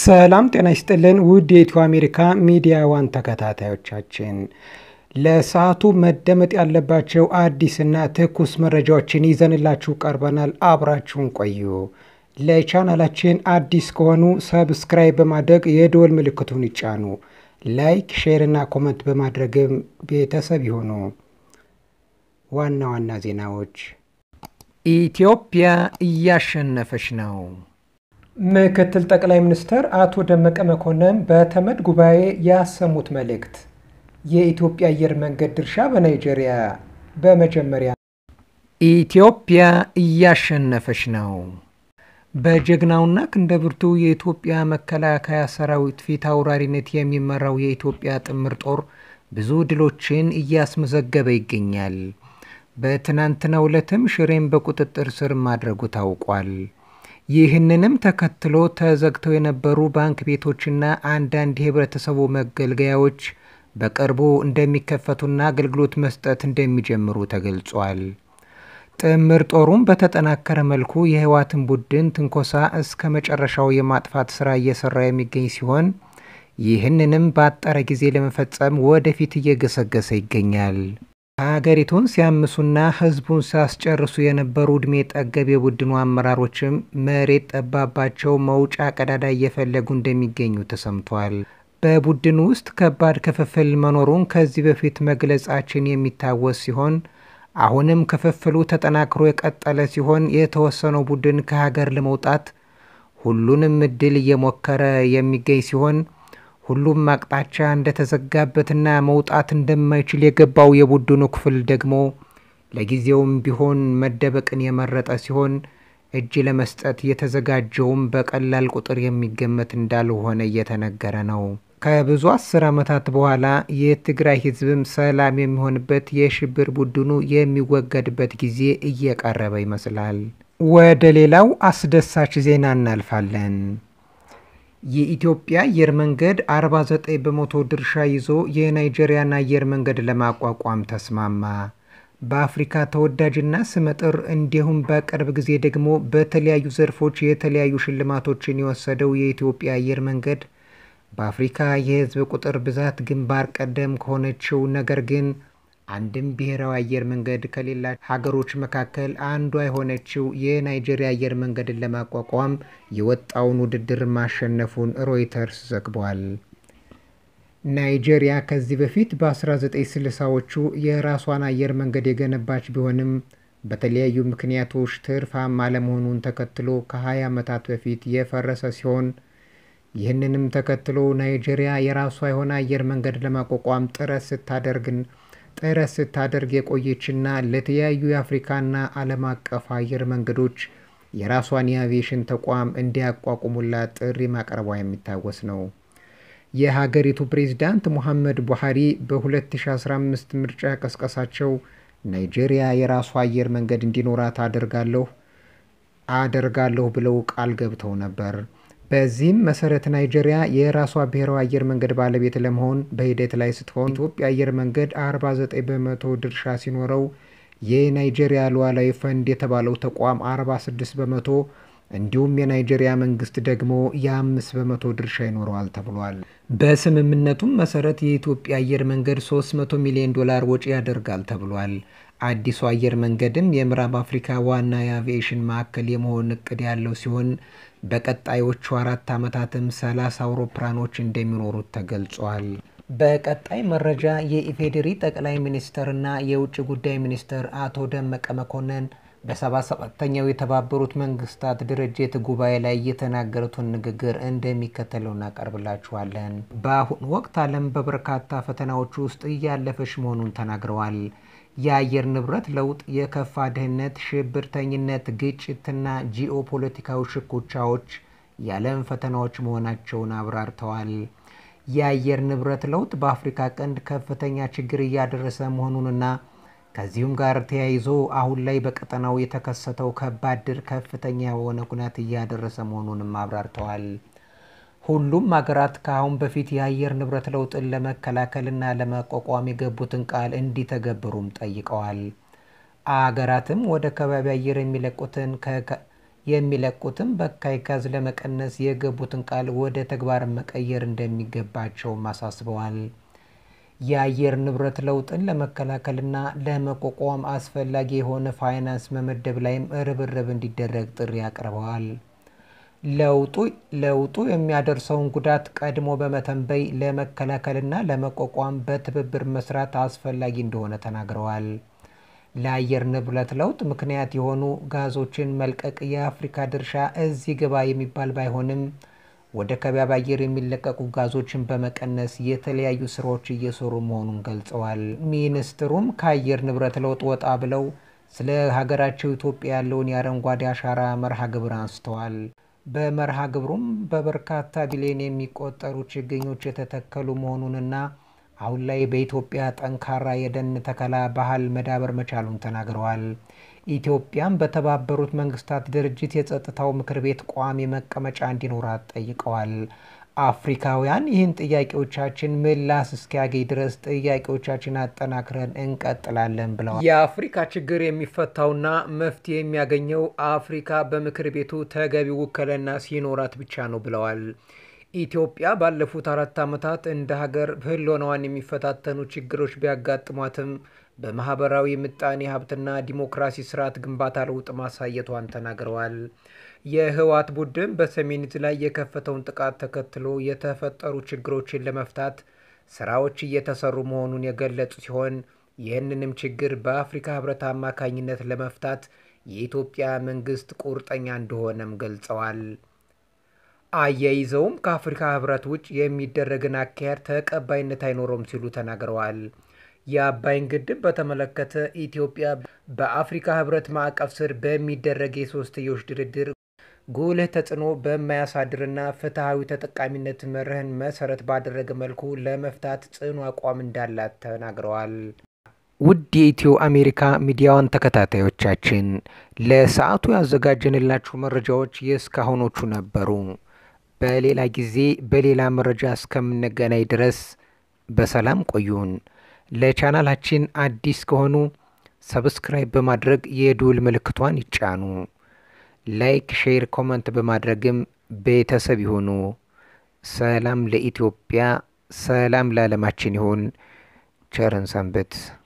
ሰላም ጤና ይስጥልን ውድ የኢትዮ አሜሪካ ሚዲያ ዋን ተከታታዮቻችን ለሰዓቱ መደመጥ ያለባቸው አዲስና ትኩስ መረጃዎችን ይዘንላችሁ ቀርበናል። አብራችሁን ቆዩ። ለቻናላችን አዲስ ከሆኑ ሰብስክራይብ በማድረግ የደወል ምልክቱን ይጫኑ። ላይክ፣ ሼር እና ኮመንት በማድረግም ቤተሰብ ይሆኑ። ዋና ዋና ዜናዎች ኢትዮጵያ እያሸነፈች ነው። ምክትል ጠቅላይ ሚኒስትር አቶ ደመቀ መኮንን በተመድ ጉባኤ ያሰሙት መልእክት፣ የኢትዮጵያ አየር መንገድ ድርሻ በናይጄሪያ በመጀመሪያ ኢትዮጵያ እያሸነፈች ነው። በጀግናውና ክንደብርቱ የኢትዮጵያ መከላከያ ሰራዊት ፊት አውራሪነት የሚመራው የኢትዮጵያ ጥምር ጦር ብዙ ድሎችን እያስመዘገበ ይገኛል። በትናንትናው ዕለትም ሽሬን በቁጥጥር ስር ማድረጉ ታውቋል። ይህንንም ተከትሎ ተዘግተው የነበሩ ባንክ ቤቶችና አንዳንድ የህብረተሰቡ መገልገያዎች በቅርቡ እንደሚከፈቱና አገልግሎት መስጠት እንደሚጀምሩ ተገልጿል። ጥምር ጦሩም በተጠናከረ መልኩ የህወሓትን ቡድን ትንኮሳ እስከ መጨረሻው የማጥፋት ስራ እየሰራ የሚገኝ ሲሆን ይህንንም በአጠረ ጊዜ ለመፈጸም ወደፊት እየገሰገሰ ይገኛል። ሀገሪቱን ሲያምሱና ህዝቡን ሲያስጨርሱ የነበሩ ዕድሜ ጠገብ የቡድኑ አመራሮችም መሬት ጠባባቸው መውጫ ቀዳዳ እየፈለጉ እንደሚገኙ ተሰምቷል። በቡድኑ ውስጥ ከባድ ክፍፍል መኖሩን ከዚህ በፊት መግለጻችን የሚታወስ ሲሆን አሁንም ክፍፍሉ ተጠናክሮ የቀጠለ ሲሆን የተወሰነው ቡድን ከሀገር ለመውጣት ሁሉንም እድል እየሞከረ የሚገኝ ሲሆን ሁሉም አቅጣጫ እንደተዘጋበትና መውጣት እንደማይችል የገባው የቡድኑ ክፍል ደግሞ ለጊዜውም ቢሆን መደበቅን የመረጠ ሲሆን እጅ ለመስጠት የተዘጋጀውም በቀላል ቁጥር የሚገመት እንዳልሆነ እየተነገረ ነው። ከብዙ አስር ዓመታት በኋላ የትግራይ ህዝብም ሰላም የሚሆንበት የሽብር ቡድኑ የሚወገድበት ጊዜ እየቀረበ ይመስላል። ወደ ሌላው አስደሳች ዜና እናልፋለን። የኢትዮጵያ አየር መንገድ 49 በመቶ ድርሻ ይዞ የናይጄሪያን አየር መንገድ ለማቋቋም ተስማማ። በአፍሪካ ተወዳጅና ስመጥር እንዲሁም በቅርብ ጊዜ ደግሞ በተለያዩ ዘርፎች የተለያዩ ሽልማቶችን የወሰደው የኢትዮጵያ አየር መንገድ በአፍሪካ የህዝብ ቁጥር ብዛት ግንባር ቀደም ከሆነችው ነገር ግን አንድም ብሔራዊ አየር መንገድ ከሌላቸው ሀገሮች መካከል አንዷ የሆነችው የናይጄሪያ አየር መንገድን ለማቋቋም የወጣውን ውድድር ማሸነፉን ሮይተርስ ዘግቧል። ናይጄሪያ ከዚህ በፊት በ1960ዎቹ የራሷን አየር መንገድ የገነባች ቢሆንም በተለያዩ ምክንያቶች ትርፋማ አለመሆኑን ተከትሎ ከ20 ዓመታት በፊት የፈረሰ ሲሆን ይህንንም ተከትሎ ናይጄሪያ የራሷ የሆነ አየር መንገድ ለማቋቋም ጥረት ስታደርግን ጥረት ስታደርግ የቆየችና ለተለያዩ የአፍሪካና ዓለም አቀፍ አየር መንገዶች የራሷን የአቪዬሽን ተቋም እንዲያቋቁሙላት ጥሪ ማቅረቧ የሚታወስ ነው። የሀገሪቱ ፕሬዝዳንት ሙሐመድ ቡሃሪ በ2015 ምርጫ ቀስቀሳቸው ናይጄሪያ የራሷ አየር መንገድ እንዲኖራት አደርጋለሁ አደርጋለሁ ብለው ቃል ገብተው ነበር። በዚህም መሰረት ናይጄሪያ የራሷ ብሔራዊ አየር መንገድ ባለቤት ለመሆን በሂደት ላይ ስትሆን ኢትዮጵያ አየር መንገድ 49 በመቶ ድርሻ ሲኖረው የናይጄሪያ ሉዓላዊ ፈንድ የተባለው ተቋም 46 በመቶ እንዲሁም የናይጄሪያ መንግስት ደግሞ የአምስት በመቶ ድርሻ ይኖረዋል ተብሏል። በስምምነቱም መሰረት የኢትዮጵያ አየር መንገድ 300 ሚሊዮን ዶላር ወጪ ያደርጋል ተብሏል። አዲሱ አየር መንገድም የምዕራብ አፍሪካ ዋና የአቪዬሽን ማዕከል የመሆን እቅድ ያለው ሲሆን በቀጣዮቹ አራት ዓመታትም 30 አውሮፕላኖች እንደሚኖሩት ተገልጿል። በቀጣይ መረጃ የኢፌዴሪ ጠቅላይ ሚኒስትርና የውጭ ጉዳይ ሚኒስትር አቶ ደመቀ መኮንን በሰባ ሰባተኛው የተባበሩት መንግስታት ድርጅት ጉባኤ ላይ የተናገሩትን ንግግር እንደሚከተለው እናቀርብላችኋለን። በአሁኑ ወቅት ዓለም በበርካታ ፈተናዎች ውስጥ እያለፈች መሆኑን ተናግረዋል። የአየር ንብረት ለውጥ፣ የከፋ ድህነት፣ ሽብርተኝነት፣ ግጭትና ጂኦፖለቲካዊ ሽኩቻዎች የዓለም ፈተናዎች መሆናቸውን አብራርተዋል። የአየር ንብረት ለውጥ በአፍሪካ ቀንድ ከፍተኛ ችግር እያደረሰ መሆኑንና ከዚሁም ጋር ተያይዞ አሁን ላይ በቀጠናው የተከሰተው ከባድ ድርቅ ከፍተኛ የሆነ ጉዳት እያደረሰ መሆኑንም አብራርተዋል። ሁሉም ሀገራት ከአሁን በፊት የአየር ንብረት ለውጥን ለመከላከልና ለመቋቋም የገቡትን ቃል እንዲተገብሩም ጠይቀዋል። አገራትም ወደ ከባቢ አየር የሚለቁትን የሚለቁትም በካይ ጋዝ ለመቀነስ የገቡትን ቃል ወደ ተግባር መቀየር እንደሚገባቸውም አሳስበዋል። የአየር ንብረት ለውጥን ለመከላከልና ለመቋቋም አስፈላጊ የሆነ ፋይናንስ መመደብ ላይም ርብርብ እንዲደረግ ጥሪ አቅርበዋል። ለውጡ የሚያደርሰውን ጉዳት ቀድሞ በመተንበይ ለመከላከልና ለመቋቋም በትብብር መስራት አስፈላጊ እንደሆነ ተናግረዋል። ለአየር ንብረት ለውጥ ምክንያት የሆኑ ጋዞችን መልቀቅ የአፍሪካ ድርሻ እዚህ ግባ የሚባል ባይሆንም ወደ ከባቢ አየር የሚለቀቁ ጋዞችን በመቀነስ የተለያዩ ስራዎች እየሰሩ መሆኑን ገልጸዋል። ሚኒስትሩም ከአየር ንብረት ለውጥ ወጣ ብለው ስለ ሀገራቸው ኢትዮጵያ ያለውን የአረንጓዴ አሻራ መርሃ ግብር አንስተዋል። በመርሃ ግብሩም በበርካታ ቢሊዮን የሚቆጠሩ ችግኞች የተተከሉ መሆኑንና አሁን ላይ በኢትዮጵያ ጠንካራ የደን ተከላ ባህል መዳበር መቻሉን ተናግረዋል። ኢትዮጵያም በተባበሩት መንግስታት ድርጅት የጸጥታው ምክር ቤት ቋሚ መቀመጫ እንዲኖራት ጠይቀዋል። አፍሪካውያን ይህን ጥያቄዎቻችን ምላሽ እስኪያገኝ ድረስ ጥያቄዎቻችን አጠናክረን እንቀጥላለን ብለዋል። የአፍሪካ ችግር የሚፈታውና መፍትሄ የሚያገኘው አፍሪካ በምክር ቤቱ ተገቢ ውክልና ሲኖራት ብቻ ነው ብለዋል። ኢትዮጵያ ባለፉት አራት ዓመታት እንደ ሀገር ህልውናዋን የሚፈታተኑ ችግሮች ቢያጋጥሟትም በማህበራዊ ምጣኔ ሀብትና ዲሞክራሲ ስርዓት ግንባታ ለውጥ ማሳየቷን ተናግረዋል። የህወሓት ቡድን በሰሜን ዕዝ ላይ የከፈተውን ጥቃት ተከትሎ የተፈጠሩ ችግሮችን ለመፍታት ስራዎች እየተሰሩ መሆኑን የገለጹ ሲሆን ይህንንም ችግር በአፍሪካ ህብረት አማካኝነት ለመፍታት የኢትዮጵያ መንግስት ቁርጠኛ እንደሆነም ገልጸዋል። አያይዘውም ከአፍሪካ ህብረት ውጭ የሚደረግን አካሄድ ተቀባይነት አይኖረውም ሲሉ ተናግረዋል። የአባይን ግድብ በተመለከተ ኢትዮጵያ በአፍሪካ ህብረት ማዕቀፍ ስር በሚደረግ የሶስትዮሽ ድርድር ጉልህ ተጽዕኖ በማያሳድርና ፍትሐዊ ተጠቃሚነት መርህን መሰረት ባደረገ መልኩ ለመፍታት ጽኑ አቋም እንዳላት ተናግረዋል። ውድ የኢትዮ አሜሪካ ሚዲያዋን ተከታታዮቻችን ለሰዓቱ ያዘጋጀንላችሁ መረጃዎች የእስካሁኖቹ ነበሩ። በሌላ ጊዜ በሌላ መረጃ እስከምንገናኝ ድረስ በሰላም ቆዩን። ለቻናላችን አዲስ ከሆኑ ሰብስክራይብ በማድረግ የደወል ምልክቷን ይጫኑ። ላይክ፣ ሼር፣ ኮመንት በማድረግም ቤተሰብ ይሁኑ። ሰላም ለኢትዮጵያ፣ ሰላም ለዓለማችን ይሁን። ቸርን ሰንብት።